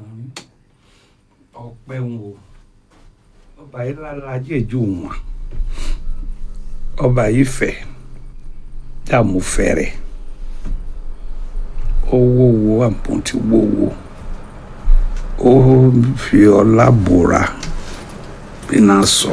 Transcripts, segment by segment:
Ìlọrin ọpẹ́ ń wo ọba yìí lálàjẹ ju wọn ọba yìí fẹ́ dààmú fẹrẹ owó wo àpótí wówó ó fi ọlá bòra bínú sọ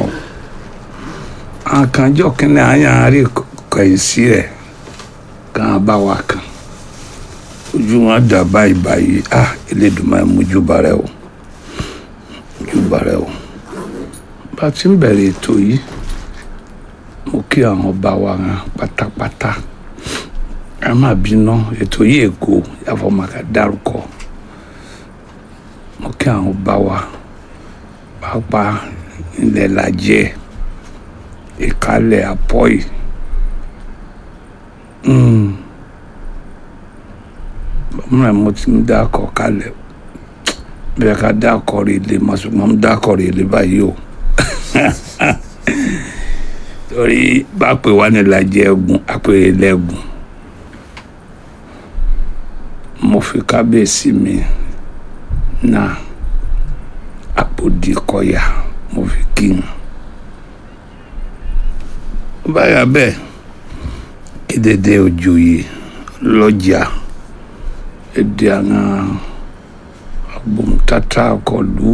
àkànjọ kínní àyànrí kẹyìn sí rẹ kàn bá wa kàn ojú wọn dà báyìí báyìí ah Elédùmarè mójúbà rẹ o mójúbà rẹ o bá a ti ń bẹ̀rẹ̀ ètò yìí mo kí àwọn ọba wa hàn pátápátá ẹ má bínú ètò yìí èkó yàfọ̀màkà dárúkọ mo kí àwọn ọba wa pàápàá ilẹ̀ lajẹ́ ìkálẹ̀ àpọ́yì bọ́mọ̀ràn mo ti ń dákọ̀ kalẹ̀ bí ká dákọ̀ rè lè má ṣùgbọ́n mo dákọ̀ rè lè báyìí o torí bá pè wá ní lajẹ́ ẹ̀gùn àpèrè lẹ́gùn mo fi kábíyèsí mi náà àpòdì kọyà mo fi kí n báyà bẹ́ẹ̀ kí dédé òjòyè lọ́jà èdè àwọn agbóhùntátà kọlu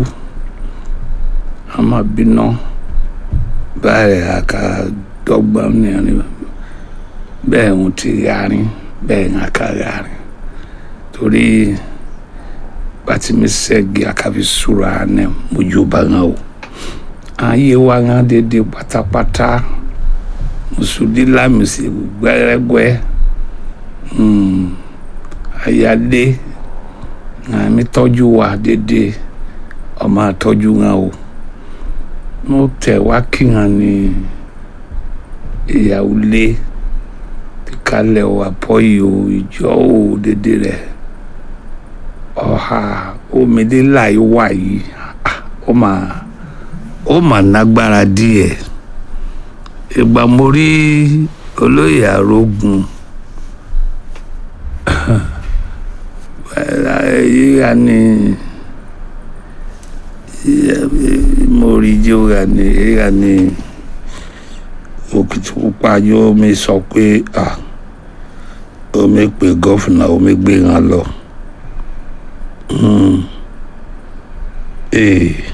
àmàbínà báyìí àkàdọ́gba nìyẹn bẹ́ẹ̀ ń ti yarin bẹ́ẹ̀ ń aka yarin torí bàtìmí sẹ́gi àkàfi sùrà ní mojúbà ńà o ayé wa ńà dédé pátápátá mùsùlùmí lámìsì gbẹrẹgbẹ ayálé àmì tọ́jú wa dédé ọmọ àtọ́jú ńà o mo tẹ̀ wá kí hàn ní ìyàwó lé kalẹ̀ o àpọ́yì o ìjọ o dédé rẹ̀ ọ̀ha omidé láì wà yìí ó mà ó mà nágbára díẹ̀ ìgbà mo rí olóyè àrógun yíya ni mo rí jíwà ni yíya ni Òkìtìpupa yóò mi sọ pé ah omi pe gọ́fìnà omi gbé wọn lọ. Mm. Eh.